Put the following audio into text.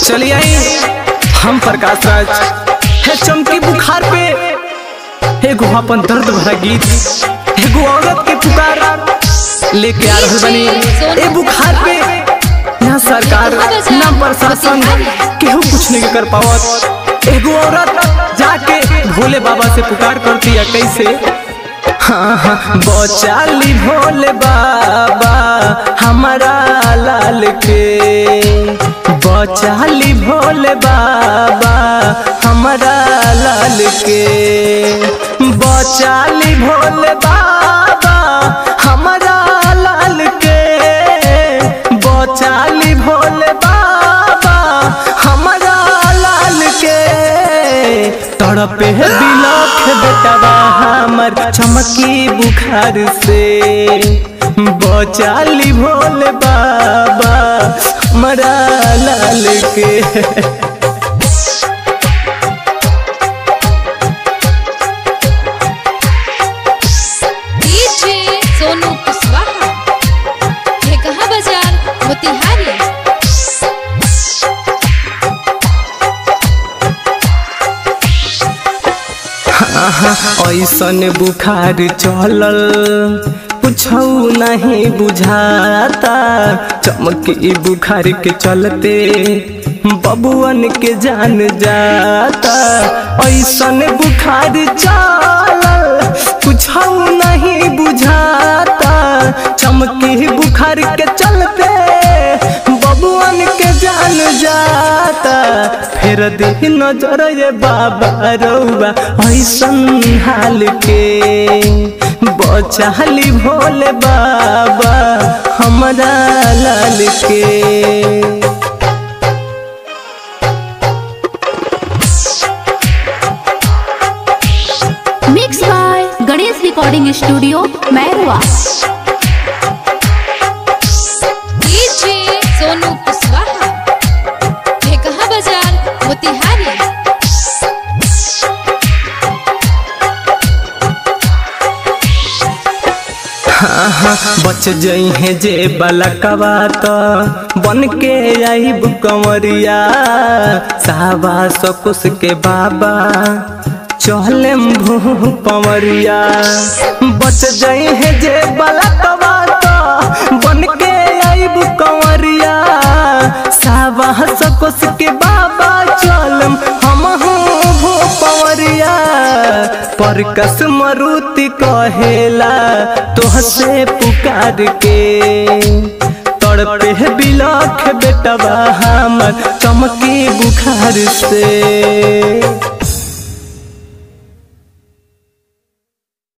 चलिए आई हम प्रकाश राज है चमकी बुखार पे एगो अपन दर्द भरा गीत एगो औरत के पुकार लेके आ रहल बनी ए बुखार पे ना सरकार ना प्रशासन केहू कुछ नहीं कर पावत एगो औरत जाके भोले बाबा से पुकार करती है कैसे हाँ हाँ बचाली भोले बाबा हमारा लाल के बचाली भोले बाबा हमारा लाल के बचाली भोले बाबा हमारा लाल के बचाली भोले बाबा हमारा लाल के तड़पे है बिलख बेटवा हमर चमकी बुखार से बचाली भोले बाबा मरा लाल के डीजे सोनू कुशवाहा ये कहाँ बाजार मोतिहारी ऐसन बुखार चलल कुछौ नहीं बुझाता चमकी बुखार के चलते बबुअन के जान जाता ऐसन बुखार चलल कुछौ नहीं बुझाता चमकी बुखार के चलते बबुअन के जान जाता फेर दे नजर ये बाबा रउबा ऐसन हाल के बचाली भोले बाबा हमरा लाल के mix by Ganesh recording studio Mairwa DJ Sonu Kushwaha ये कहाँ बाजार मोतिहारी बच जई है जे बलकवा तो बन के आईब कंवरिया साहबा सकुस के बाबा चहले भू पवरिया बच जई है जे बलकवा तो बन के आईब कंवरिया साहबा सकुस के बाबा चलम हम भू पवरिया पर कस मरुति कहेला तोहसे पुकार के तड़पे है बिलख बेटवा हमर चमकी बुखार से